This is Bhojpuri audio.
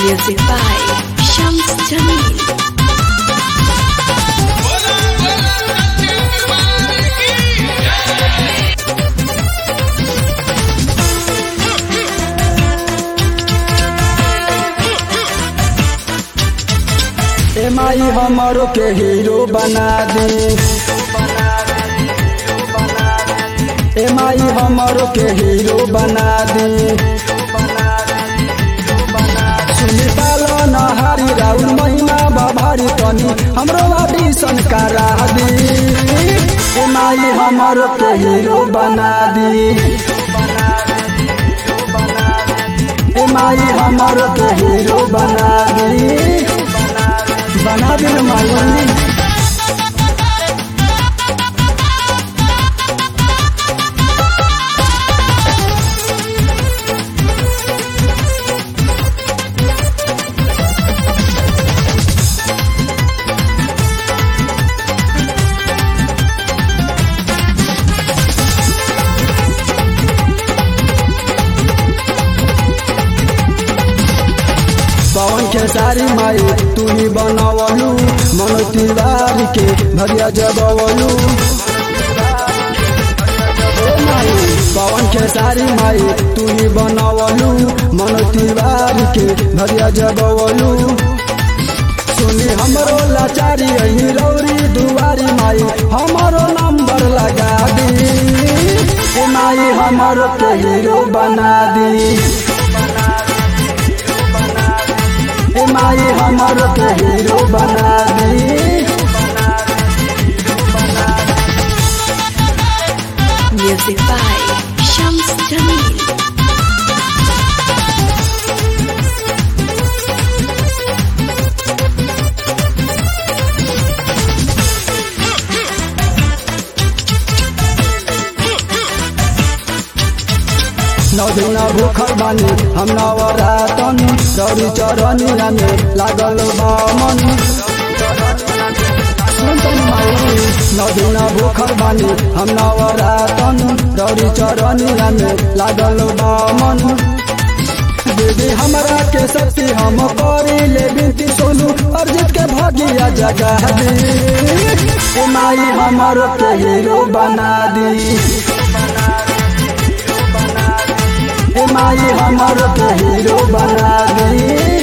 Music by Shams Jamil. ए माई हमरो के हीरो बना दे ए माई हमरो के हीरो बना दे सुनी पालो न हारी राउर महिमा बाभारी तनी हमरो ऑडिशन करा दी ए माई हमरो के हीरो बना दी ए माई हमरो के हीरो बना दी बना दे न मालूम पवन के सारी माई तू ही बनवलू मनो तिवारी के भरिया जगवलू ओ माई पवन के सारी माई तू ही बनवलू मनो तिवारी के भरिया जगवलू सुनी हमरो लाचारी अही रौरी दुआरी माई हमरो नंबर लगा दी ए माई हमरो के हीरो बना दी ए माई हमर के हीरो बना दी Music by Shams Jamil. नौ दिन भूखल बानी हम नवरातन गौरी चरनिया में लागल बामन सुनतन माई नौ दिन भूखल बानी हम नवरातन गौरी चरनिया में लागल बामन दीदी हमरा के शक्ति हम करी ले बिनती सोनू अर्जित के भागिया जगा दी ए माई हमर के हीरो बना दी ए माई हमर के हीरो बना दी